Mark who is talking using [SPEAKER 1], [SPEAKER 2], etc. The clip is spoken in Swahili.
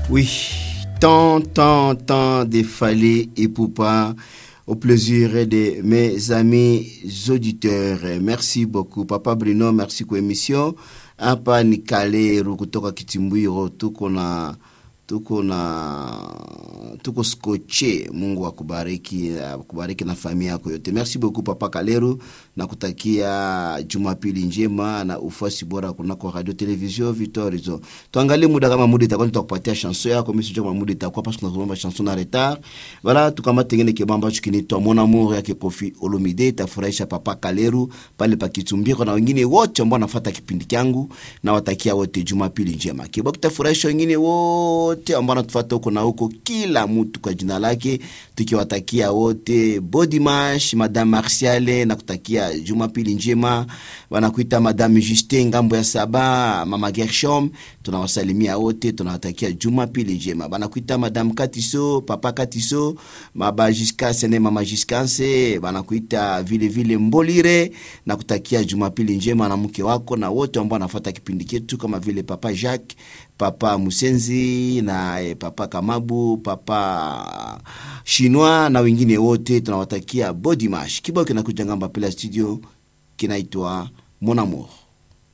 [SPEAKER 1] Oui, tant, tant, tant de Fallé et Poupa au plaisir de mes amis auditeurs. Merci beaucoup. Papa Bruno, merci kwa émission. Hapa ni Kaleru kutoka Kitimbwiro, tuko na tuko na tuko skoche. Mungu akubariki, akubariki na familia yako yote. Merci beaucoup Papa Kaleru, na kutakia Jumapili njema na ufuasi bora kunako radio television Vitorizo. Tuangalie muda kama muda itakuwa nitakupatia chanson yako, mimi sijui kama muda itakuwa parce que tunazungumza chanson na retard. Voilà, tukamata tengene kibamba ambacho kinaitwa Mon Amour yake Kofi Olomide, itafurahisha Papa Kaleru pale pa Kitumbiro na wengine wote ambao wanafuata kipindi changu, na watakia wote Jumapili njema. Kibao kitafurahisha wengine wote ambao wanatufuata huko na huko, kila mtu kwa jina lake, tukiwatakia wote body mash, Madame Martiale na kutakia Jumapili njema. Wanakuita Madame Justin ngambo ya saba, Mama Gershom, tunawasalimia wote, tunawatakia Jumapili njema. Banakuita Madame Katiso, Papa Katiso, Maba Jiskase ne Mama Jiskanse, banakuita vile vile Mbolire na kutakia Jumapili njema na mke wako na wote ambao wanafuata kipindi chetu kama vile Papa Jacques, Papa Musenzi na eh, Papa Kamabu, Papa Chinois na wengine wote tunawatakia body mash. Kibao kinakuja ngamba pela studio kinaitwa Mon Amour.